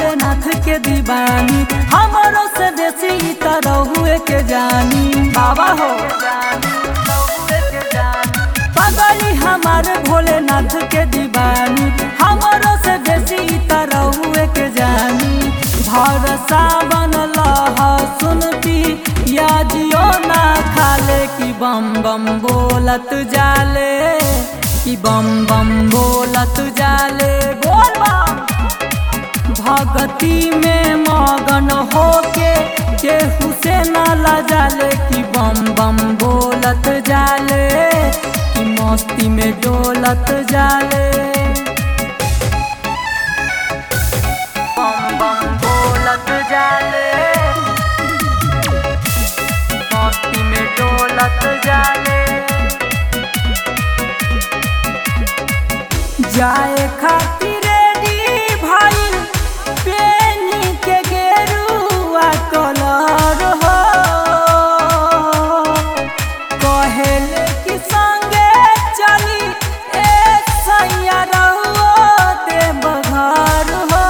भोलेनाथ के दीवानी हमरो से बेसी ई तरह हुए के जानी बाबा हो पगली हमारे भोलेनाथ के दीवानी हमरो से बेसी ई तरह हुए के जानी भरसा बनल सुनती या जियो ना खाले कि बम बम बोलत जाले कि बम बम बोलत जाले बोल बम भगती में मगन होके केहू से न लजाले कि बम बम बोलत जाले कि मस्ती में डोलत जाले बम बम बोलत जाले मस्ती में डोलत जाले जाए खातिर रेडी भाई पेनी के गेरुआ कलर हो कहेले कि संगे चली ए सैया रहुओ देव घर हो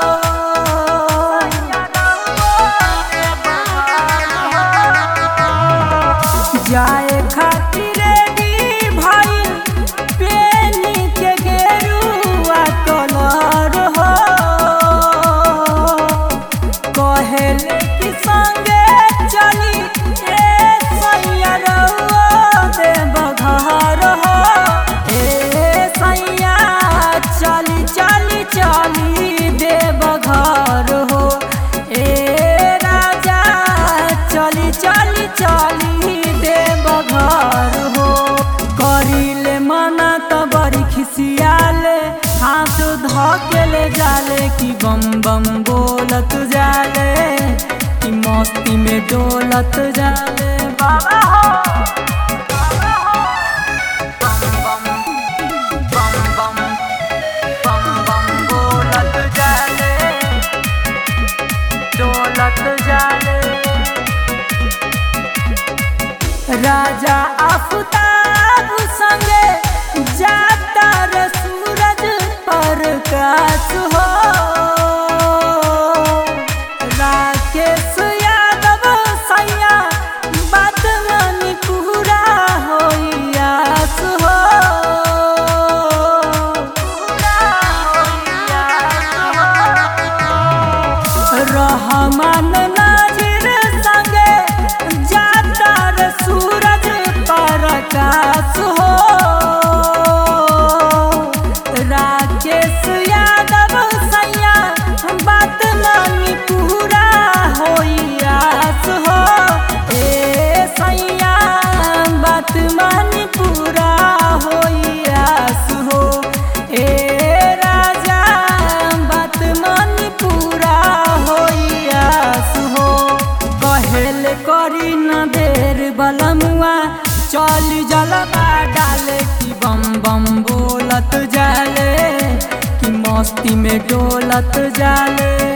जाए खातिर रेडी भाई पेनी के गेरुआ कलर हो कहेले कि संगे चली ए सैया रहुओ देव घर हो ए सैया चली चली चली देव घर हो ए राजा चली चली चली देव घर हो करिले मना त बड़ी खिसियाले हाथ धकेले जाले कि बम बम बोलत जाले कि मस्ती में डोलत जाले बाबा हो बम बम बम बम बम बम बोलत जाले डोलत जाले राजा आफताब संगे जाता रे सूरज प्रकाश हो राकेश यादव सैया बात मानी पूरा होइयास हो रहमान नाजिर संगे जाता रे सूरज प्रकाश हो राकेश यादव सैया बात मानी पूरा होइयास हो ए सैया बात मानी पूरा होइयास हो ए राजा बात मानी पूरा होइयास हो कहेल करी न देर बलमुआ चल जलवा डाले कि बम बम बोलत जाले कि मस्ती में डोलत जाले